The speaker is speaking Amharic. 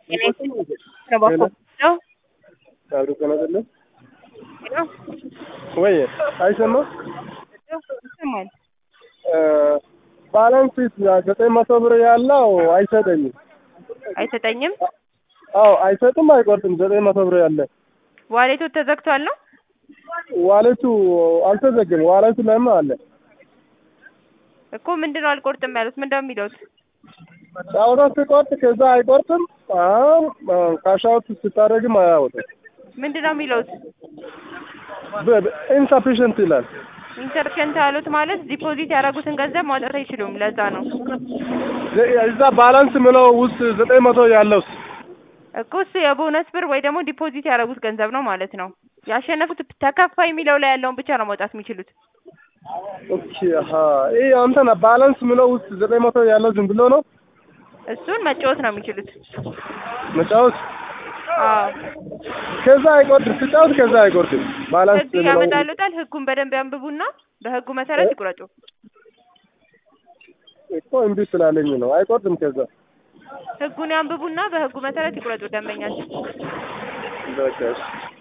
አብሮ ቀናጠለ ወይ አይሰማም ይሰማል። ባላንስ ዘጠኝ መቶ ብር ያለው አይሰጠኝም። አይሰጠኝም። አዎ አይሰጥም፣ አይቆርጥም። ዘጠኝ መቶ ብር ያለ ዋሌቱ ተዘግቷል ነው ዋሌቱ አልተዘግም። ዋሌቱ ላይማ አለ እኮ ምንድነው አልቆርጥም ያሉት? ምንድነው የሚሉት? ጫውታ ስቆርጥ ከዛ አይቆርጥም። ካሻውት ስታደርግም አያወጣም። ምንድነው የሚሉት? ኢንሰፊሽንት ይላል። ኢንሰርሽንት ያሉት ማለት ዲፖዚት ያደረጉትን ገንዘብ ማውጣት አይችሉም። ለዛ ነው እዛ ባላንስ ምለው ውስጥ ዘጠኝ መቶ ያለው እኮ እሱ የቦነስ ብር ወይ ደግሞ ዲፖዚት ያደረጉት ገንዘብ ነው ማለት ነው። ያሸነፉት ተከፋይ የሚለው ላይ ያለውን ብቻ ነው ማውጣት የሚችሉት። ኦኬ አሀ ይሄ አንተና ባላንስ ምለው ውስጥ ዘጠኝ መቶ ያለው ዝም ብሎ ነው እሱን መጫወት ነው የሚችሉት። መጫወት አዎ ከዛ አይቆርጥም። ስጫወት ከዛ አይቆርጥም። ባላንስ ህግ ምለው ያመጣሉታል። ህጉን በደንብ ያንብቡና በህጉ መሰረት ይቁረጡ። እኮ እምቢ ስላለኝ ነው። አይቆርጥም ከዛ ህጉን ያንብቡና በህጉ መሰረት ይቁረጡ ደንበኛቸው። በቃ እሺ።